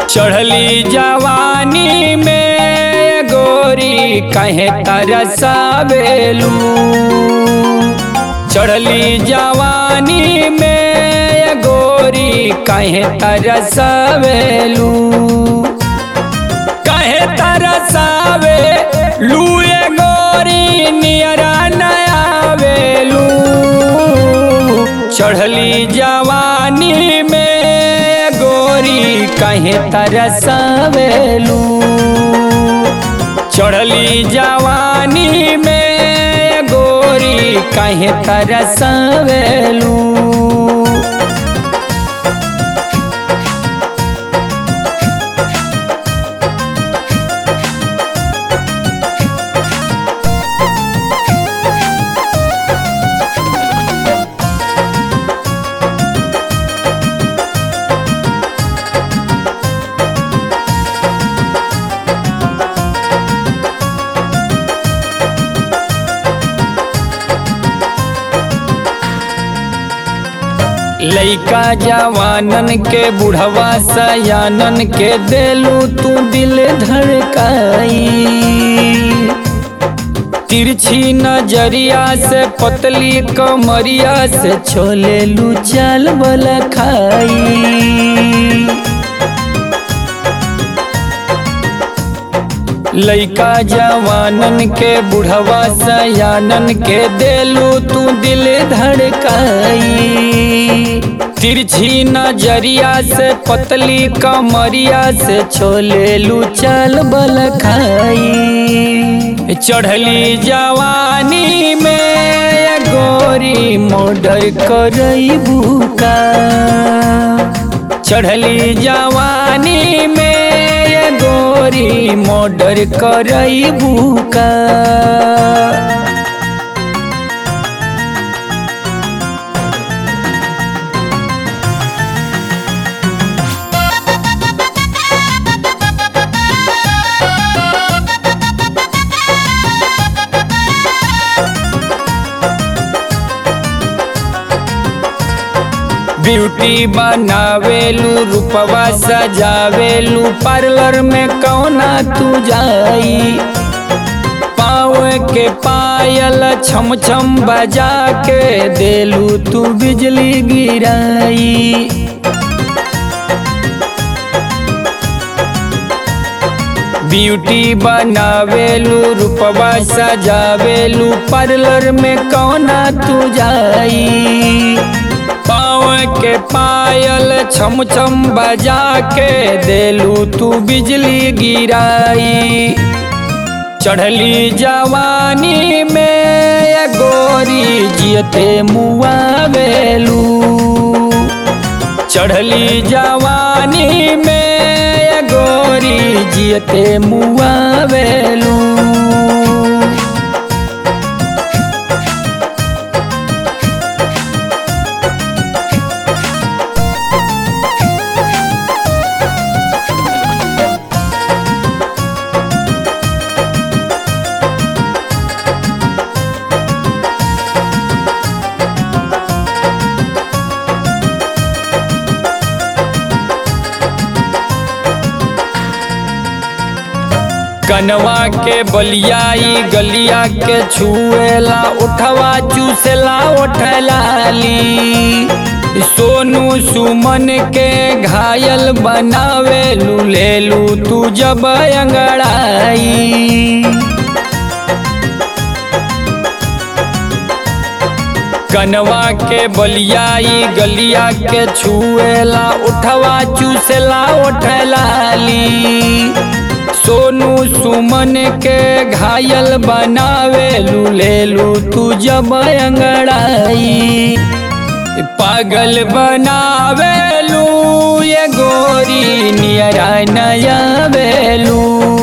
चढ़ली जवानी में गोरी कहे तरसबेलू चढ़ली जवानी में गोरी कहे तरसबेलू कहे तरसावे लूए गोरी नियरा नया बेलू चढ़ली जवानी में गोरी कहे तरसावेलू चढ़ली जवानी में गोरी कहे तरसावेलू लइका जवानन के बुढ़वा सयानन के देलू तू दिल धड़काई तिरछी नजरिया से पतली कमरिया से छोले लू चाल बल खाई लइका जवानन के बुढ़वा सयानन के देलू तू दिल धड़काई तिरछी नजरिया से पतली कमरिया से छोले लू चल बल खाई चढ़ली जवानी में गोरी मोडर करई बुका चढ़ली जवानी में गोरी मोडर करई बुका ब्यूटी बनावेलू रूपवा सजावेलू पार्लर में कौना तू जाई पाँव के पायल छम छम बजा के देलू तू बिजली गिराई ब्यूटी बनावेलू रूपवा सजावेलू पार्लर में कौना तू जाई पाँव के पायल छम छम बजा के देलू तू बिजली गिराई चढ़ली जवानी में गोरी जियते मुआवेलू चढ़ली जवानी में गोरी जियते मुआवेलू कनवा के बलियाई गलिया के छुएला उठवा चूसेला उठलाली सोनू सुमन के घायल बनावे लू तू जब अंगड़ाई कनवा के बलियाई गलिया के छुएला उठवा चूसेला उठलाली सोनू सुमन के घायल बनावे लू तू जब अंगड़ाई पागल बनावे लू ये गोरी नियरा नया बेलू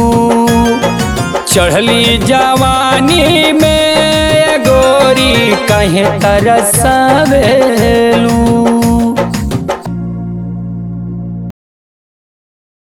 चढ़ली जवानी में गोरी कहे तरसबे